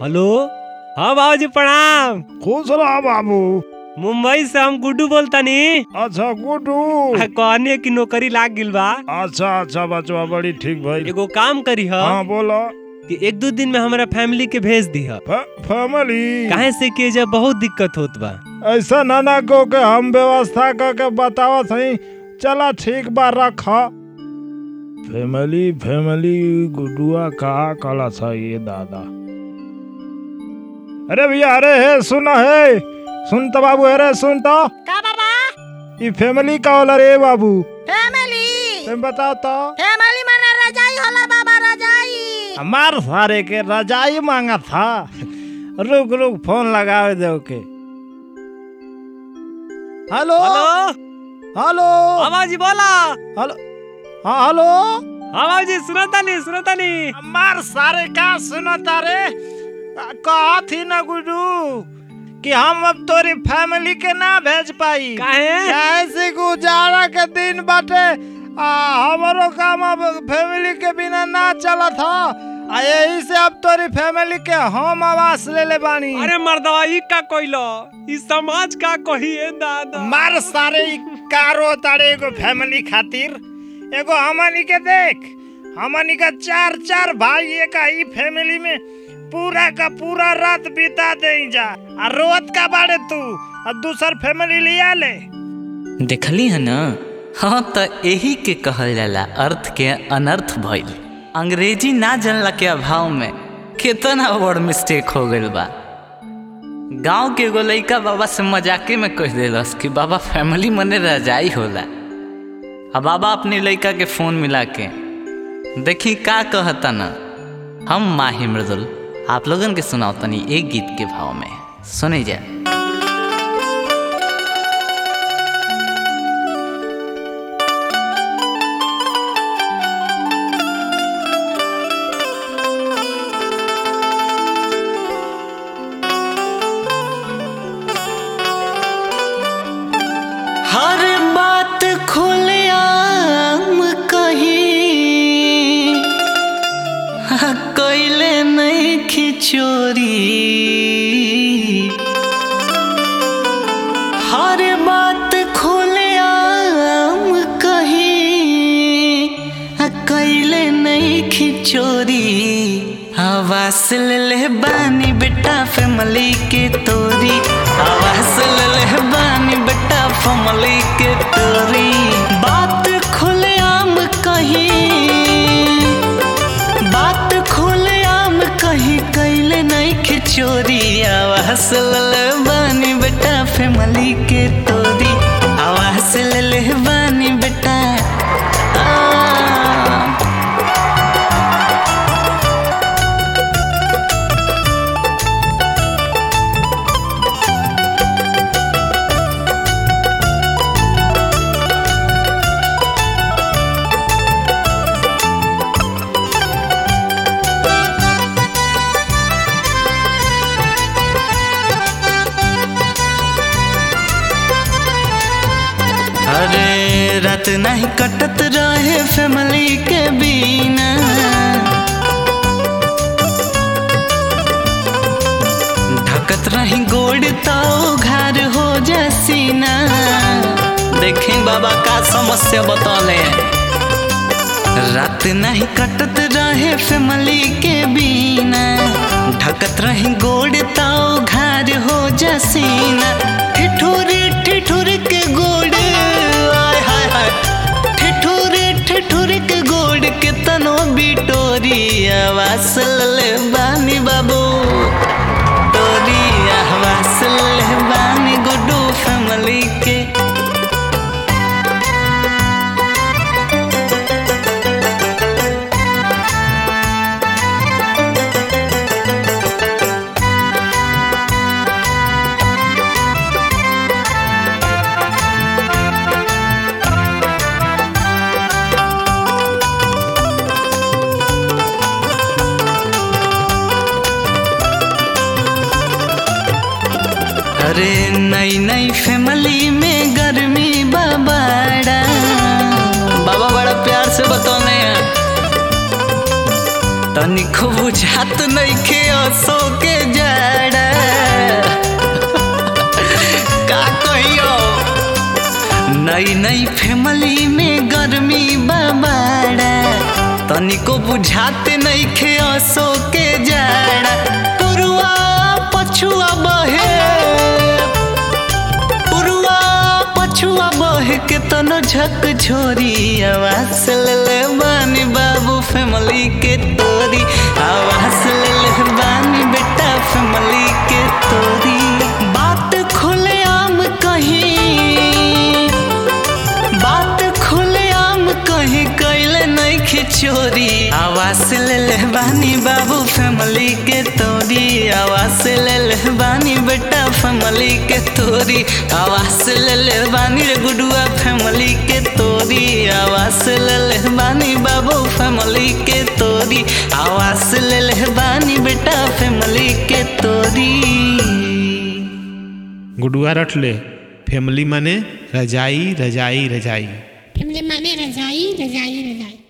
hello हाँ बाबूजी प्रणाम खुश रह बाबू मुंबई से हम गुड्डू बोलतानी अच्छा गुड्डू आ, कहने की नौकरी लाग गिल बा अच्छा अच्छा बचवा बड़ी ठीक भाई एगो काम करी ह हाँ बोलो कि एक दो दिन में हमारा फैमिली के भेज दी ह फ- फैमिली काहे से कि जब बहुत दिक्कत होत बा ऐसा ना ना को के हम व्यवस्था करके बतावा सही चला ठीक बा रख फैमिली फैमिली गुडुआ कहा कला था ये दादा अरे भैया अरे हे सुन हे सुन तो बाबू अरे सुन तो का बाबा ये फैमिली का होला रे बाबू फैमिली तुम बताओ तो फैमिली माने रजाई होला बाबा रजाई हमार सारे के रजाई मांगा था रुक रुक फोन लगावे दे के हेलो हेलो हेलो हाँ बाबूजी बोला हेलो हाँ हेलो हाँ बाबूजी सुनतानी सुनतानी हमार सारे का सुनता रे कहा थी ना गुडू कि हम अब तोरी फैमिली के ना भेज पाई काहे ऐसे गुजारा के दिन बाटे आ हमारो काम अब फैमिली के बिना ना चला था आ यही से अब तोरी फैमिली के हम आवास ले ले बानी अरे मर्दवा ई का कोइलो ई समाज का कहिए दादा मार सारे ई कारो तारे एगो फैमिली खातिर एगो हमनी के देख हमनी का चार चार भाई एक ही फैमिली में पूरा का पूरा रात बिता दे जा आ रोत का बाड़े तू और दूसर फैमिली लिया ले देखली है ना हाँ त यही के कहल जाला अर्थ के अनर्थ भइल अंग्रेजी ना जानला के अभाव में कितना बड़ मिस्टेक हो गइल बा गांव के एगो लइका बाबा से मजाके में कह देलस कि बाबा फैमिली मने रजाई होला आ बाबा अपने लइका के फोन मिला के देखी का कहता ना हम माही मृदुल आप लोगन के सुनाओ तनी एक गीत के भाव में सुने जा हर बात खुलेआम कही कैले नहीं खिचोरी हर बात खुलेआम कही कैले नहीं खिचोरी आवास ले ले बानी बेटा फैमिली के तोरी आवास ले ले बानी बेटा फैमिली के तोरी बात खुलेआम कही बात खुलेआम कही कैले नहीं खिचोरी आवास ले ले बानी बेटा फैमिली के तोरी आवास ले ले बानी बेटा आ, अरे रात नहीं कटत रहे फैमिली के बिना ढकत रही गोड़ तो घर हो जसीना देखें बाबा का समस्या बतौले रात नहीं कटत रहे फैमिली के बिना ढकत रही गोड़ तो घर हो जसीना ठिठुर ठिठुर के गोड़ आय हाय हाय ठिठुर ठिठुर के गोड़ के तनो बिटोरी आवास ले बानी बाबू तोरी आवास ले बानी गुड्डू फैमिली के तनिको बुझात नइखे असो के जड़ा का कहियो नई नई फैमिली में गर्मी बाबाड़ा तनिको बुझाते नइखे असो के जड़ा पुरुआ पछुआ बहे पुरुआ पछुआ बहे के तनो झक छोरी आवास ले ले बानी बाबू फैमिली के तोरी आवास ले ले बानी बेटा फैमिली के तोरी बात खुले आम कहीं बात खुले आम कहीं कैले नहीं खिचोरी आवास ले ले बानी बाबू फैमिली के तोरी आवास ले ले बानी बेटा फैमिली के तोरी आवास ले ले बानी रे गुडुआ फैमिली के तोरी आवास ले ले बानी बाबू फैमिली के तोरी आवास ले ले बानी बेटा फैमिली के तोरी गुडुआ रट ले फैमिली माने रजाई रजाई रजाई फैमिली माने रजाई रजाई रजाई